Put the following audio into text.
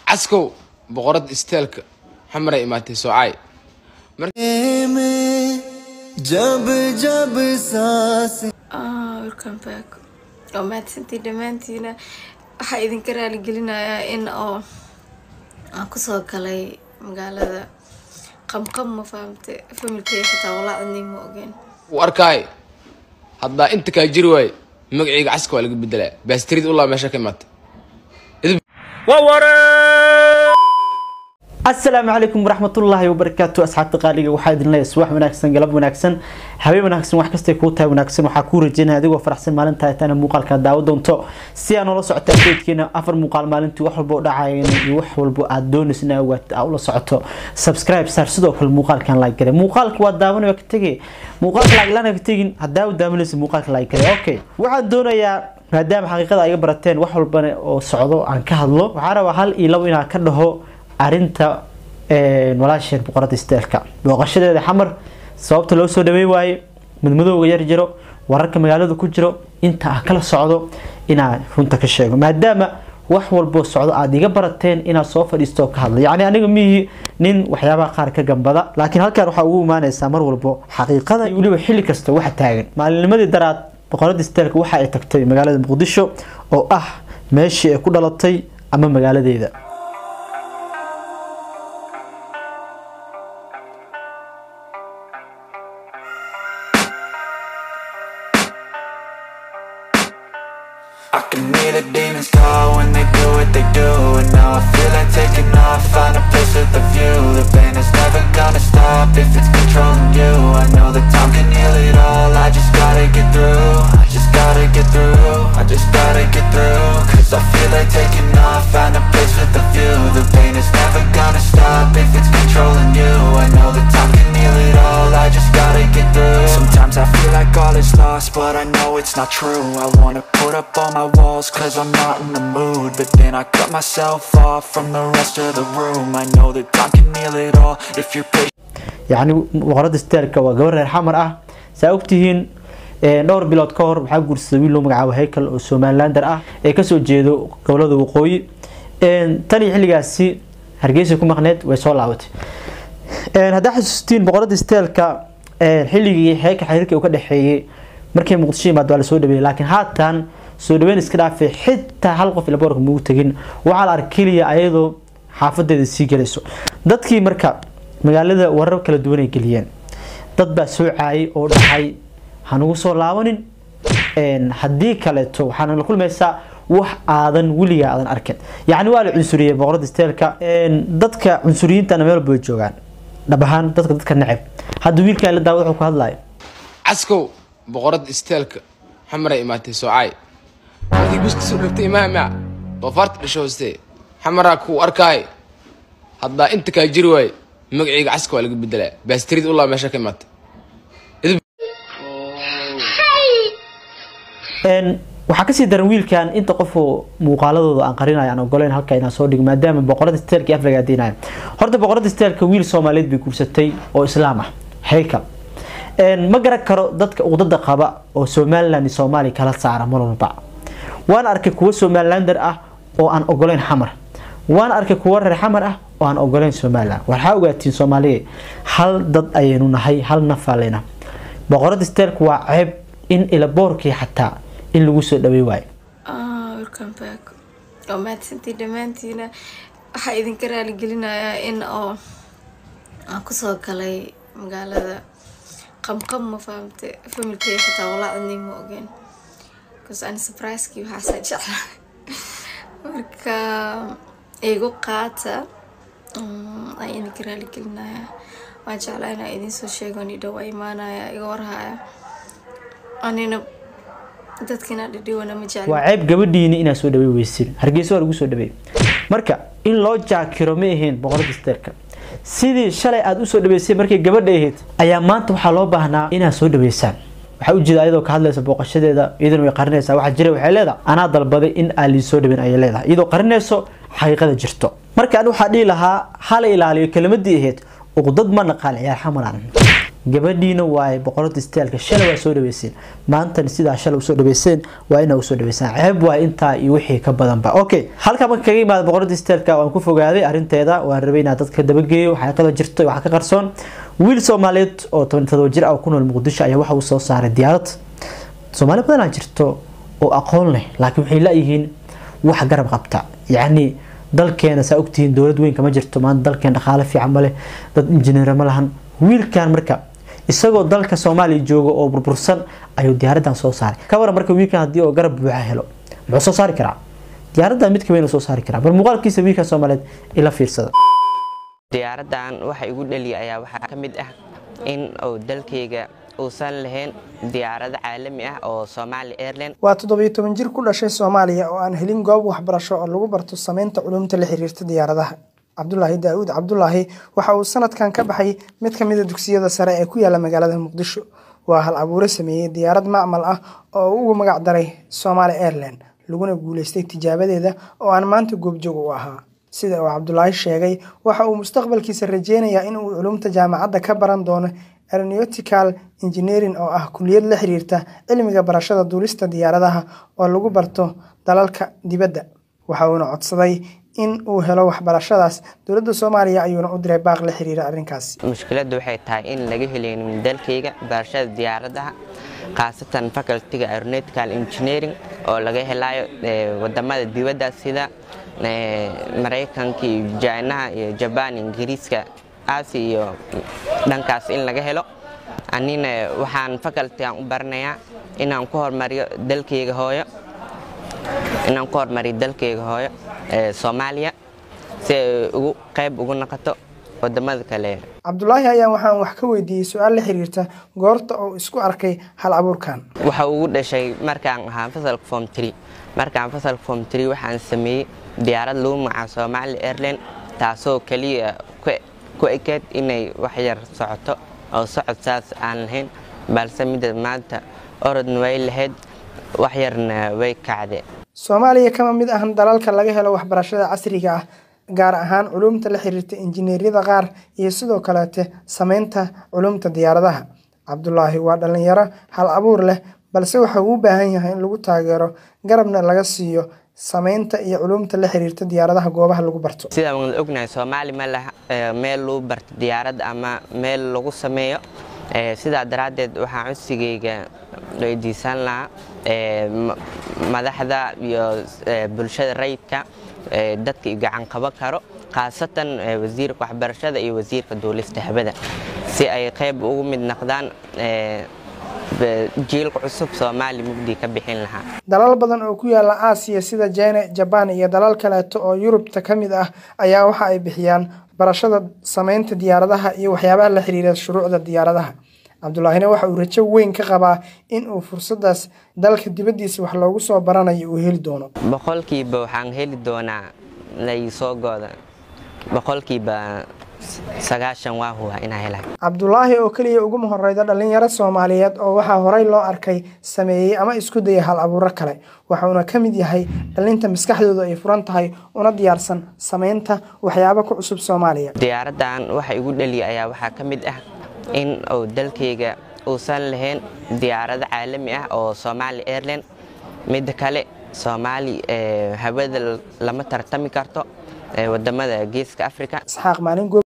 caskow boqorada isteelka xamaray imaatay soocay जब जब सांस Ah, welcome back oo mahadsantii dhammaantiina waxaa idinka raaligelinayaa in oo aan kusoo galay magaalada qamqam ma fahamte familkay xitaa walaa cidnay ma ogeen u arkaay haddaa inta kaa jiri waaye magacayga caska waa laga bedelaa baastirid ulaa meesha ka imaatay asalaamu calaykum waraxmatullaahi wabarakaatu asxaabta qaaliga waxaa idin leeyahay subax wanaagsan galab wanaagsan habeen wanaagsan wax kastay kuu tahay wanaagsan waxaa kuu rajeynaya adigoo faraxsan maalintaa taana muuqaalka daawo doonto si aa noola socota updatekeena afar muuqaal maalintii wax walba u dhacayeen iyo wax walba aad doonaysa in aad ula socoto subscribe saar sidoo kale muuqaalkan like gare muuqaalka waa daawanaya ka tegay muuqaalka like laan ka tegin hadaa u daawanaysa muuqaalka like gare okay waxaan doonayaa maadaama xaqiiqada ay iga barateen wax walbana oo socdo aan ka hadlo waxaa rabaa hal iyo labo inaan ka dhaho arinta walaasheen boqorada isteelka booqashadeeda xamar sababta loo soo dhaweyn waaye madmadowga yar jiro wararka magaalada ku jiro inta ah kala socdo inaan runta ka sheego maadaama wax walboo socdo aada iga barateen inaad soo fadhiisto oo ka hadla yacni aniga mihi nin waxyaabaha qaar ka gambada laakiin halkan waxaa ugu imaanaysaa mar walbo xaqiiqada iyo weliba xilli kasta waxa taagan maalinnimadii daraad boqorada isteelka waxa ay tagtay magaalada muqdisho oo ah meeshii ay ku dhalatay ama magaaladeeda I can hear the demons call when they do what they do And now I feel like taking off, find a place with a view The pain is never gonna stop if it's controlling you I know that time can heal it all, I just gotta get through I just gotta get through, I just gotta get through Cause I feel like taking off, find a place with a view The pain is never gonna stop if it's controlling you I know that time can heal it all, I just gotta get through Sometimes I feel like all is lost, but I know it's not true I wanna put up all my walls cause I'm not in the mood But then I cut myself off from the rest of the room I know that time can heal it all if you're patient yacni boqorada isteelka waa gabar reer xamar ah saa ogtihiin dhowr bilood ka hor waxaa guursaday wiil loo magacaabo haykal oo somalilander ah ee kasoo jeedo gobolada waqooyi tan iyo xilligaasi hargeysa ku maqneed way soo laabatay haddaa xasuustiin boqorada isteelka xilligii heeka xiriirka uu ka dhexeeyey markay muqdisho yimaad waa lasoo dhaweeyey laakiin haatan soo dhaweyn iska dhaafay xitaa hal qof ilaboorka mugu tegin waxaa la arka keliya ayadoo xaafadeeda sii gelayso dadkii marka magaalada warar kala duwan ay geliyeen dad baa soo caayay oo dhahay hanugu soo laabanin haddii kaleeto waxaana la kulmaysaa wax aadan weligaa aadan arkin yacni waa la cunsuriyey boqorada isteelka dadka cunsuriyiintana meel walba way joogaan dhab ahaan dadka dadka neceb hadda wiilkaan la daawad wuxuu ku hadlayo caskow boqorada isteelka xamaray imaatay soocay markii guska soo dhagtay imaama doofaarta dhasho hooste xamaraa kuu arkaay haddaa inta kaa jiri waaye magacayga caska waa laga bedelaa baastirid ulaa meesha ka imaatay waxaa kasii daran wiilkan inta qofoo muuqaaladooda aan qarinayo aan ogoleyn halka inaan soo dhigo maadaama boqorada isteelka afriga adeynayo horta boqorada isteelka wiil soomaaliyeed bay guursatay oo islaam ah haykal ma garan karo dadka uqdada qaba oo somaliland iyo soomaaliya kala saara mar walba waan arkay kuwo somalilander ah oo aan ogoleyn xamar waan arkay kuwo reer xamar ah oo aan ogoleyn somaliland waxaa ogaatiin soomaaliya hal dad ayaynu nahay hal nafaalena boqorada isteelka waa ceeb in ilaboorkii xataa in lagu soo dhawey waayo Ah, welcome back oo mahadsantii dhammaantiina waxaa idinka raaligelinayaa in oo aan kusoo galay magaalada qamqam ma fahamte familkay xitaa walaa cidnay ma ogeen bcause ani surprisekii waxaasaa jeclaa marka igu qaata Mm, ayaan idinka raaligelinayaa waan jeclaa inaa idinsoo sheego ni dhow waa imaanaya iga warhaya anina dadkina dhidhiwana ma jeclin waa ceeb gabadhiini inaad soo dhawey weysin hargeysa waa lagu soo dhaweey marka in loo jaakiro ma ahayn boqorada isteelka sidii shalay aada usoo dhaweysay markay gabadha ahayd ayaa maanta waxaa loo baahnaa inaad soo dhaweysaan waxaa ujeeda ayadoo ka hadlaysa booqashadeeda iyadana way qarinaysaa waxaa jira waxay leedahay anaa dalbaday in aan lii soo dhaweyn ayay leedahay iyadoo qarinayso xaqiiqada jirto marka ani waxaa dhihi lahaa hala ilaaliyo kelimadii ahayd uqdad ma naqaan ciyaar xamaran gabadhiina waaye boqorada istaalka shalay waa soo dhaweyseen maantana sidaa shalay usoo dhaweyseen waa inaa usoo dhaweysaan ceeb waa intaa iyo wixii ka badanba okay halkaa marka kaga imaada boqorada istaalka waan ku fogaaday arrinteeda waan rabay inaa dadka dabageeyo xaqiiqada jirto waxaa ka qarsoon wiil soomaaliyeed oo toban todoba jir ah oo ku nool muqdisho ayaa waxa uu soo saaray diyaarad soomaali badanaa jirto oo aqoon leh laakiin waxay la-yihiin wax garab qabta yacni dalkeena saa ogtihiin dowlad weyn kama jirto maanta dalkeen dhaqaale fiican ma leh dad injineer ma lahan wiilkan marka isagoo dalka soomaaliya jooga oo burbursan ayuu diyaaradan soo saaray ka waran marka wiilkan haddii oo garab buuxa helo muxuu soo saari karaa diyaaradan mid kamid soo saari karaa bal muuqaalkiisa wiilkan soomaaliyeed ila fiirsada diyaaradan waxa igu dhaliya ayaa waxaa ka mid ah in uu dalkayga uusan lahayn diyaarado caalami ah oo Somali Airlines waa toddobiyo toban jir ku dhashay soomaaliya oo aan helin goob waxbarasho oo lagu barto sameynta culumta la xiriirta diyaaradaha cabdulaahi daawud cabdulaahi waxa uu sanadkan ka baxay mid ka mid a dugsiyada sare ee ku yaala magaalada muqdisho waa hal abuure sameeyey diyaarad macmal ah oo uu ugu magac daray Somali Airlines laguna guuleystay tijaabadeeda oo aan maanta goobjoog u ahaa sida uu cabdulaahi sheegay waxa uu mustaqbalkiisa rajeynayaa in uu culumta jaamacadda ka baran doono aeronautical engineering oo ah kuliyad la xiriirta cilmiga barashada duulista diyaaradaha oo lagu barto dalalka dibadda waxa uuna codsaday in uu helo waxbarashadaas dowladda soomaaliya ayuuna u diray baaq la xiriira arrinkaasi mushkiladdu waxay tahay in laga helaynin dalkayga barashada diyaaradaha khaasatan facultiga aeronautical engineering oo laga helayo wadamada dibadda sida maraykanka iyo jainaha iyo jabaan ingiriiska aasi iyo dhankaas in laga helo anina waxaan facultigan u baranayaa inaan ku hormariyo dalkayga hooyo inaan ku hormariyo dalkayga hooyo ee soomaaliya si ay ugu qayb ugu noqoto wadamada kale cabdulaahi ayaan waxaan wax ka weydiiyey su-aal la xiriirta goorta uu isku arkay hal abuurkan waxa ugu dhashay markaan ahaa fasalka form tree markaan fasalka form tree waxaan sameeyey diyaarad lagu magaca Somali Airlines taasoo kaliya ku ekeed inay wax yar socoto oo socod saas aan lahayn balse midda maanta orodna way lahayd wax yarna way kacde soomaaliya kama mid ahan dalalka laga helo waxbarashada casriga ah gaar ahaan culumta la xiriirta injineeriyada qaar iyo sidoo kaleete sameynta culumta diyaaradaha cabdulaahi waa dhalinyaro hal abuur leh balse waxa uu u baahan yahay in lagu taageero garabna laga siiyo sameynta iyo culumta la xiriirta diyaaradaha goobaha lagu barto sidaan wada ognahay soomaali ma laha meel lagu barto diyaarad ama meel lagu sameeyo sidaa daraaddeed waxaan codsigayga weydiisan lahaa madaxda iyo bulshada rayidka dadka gacan qaban karo khaasatan wasiirka waxbarashada iyo wasiirka duulista habada si ay qayb ugu mid noqdaan jiilka cusub soomaali mugdi ka bixin lahaa dalal badan oo ku yaala aasiya sida jina jabaan iyo dalal kaleeto oo yurubta ka mid ah ayaa waxa ay bixiyaan barashada sameynta diyaaradaha iyo waxyaabaha la xiriira shuruucda diyaaradaha cabdulaahina waxa uu rajo weyn ka qabaa in uu fursadaas dalka dibaddiisa wax loogu soo baranayo uu heli doono boqolkiiba waxaan heli doonaa laysoo gooda boqolkiiba sagaashan waa huwa inaa helay cabdulaahi oo keliya uguma horeyda dhalinyaro soomaaliyeed oo waxaa horey loo arkay sameeyey ama isku dayay hal abuuro kale waxauna ka mid yahay dhalinta maskaxdooda ay furan tahay una diyaarsan sameynta waxyaabo ku cusub soomaaliya diyaaradan waxa igu dhaliya ayaa waxaa ka mid ah in uu dalkayga uusan lahayn diyaarado caalami ah oo Somali Airlines midda kale Soomaali hawada lama tartami karto wadamada geeska Afrika isxaaq maalin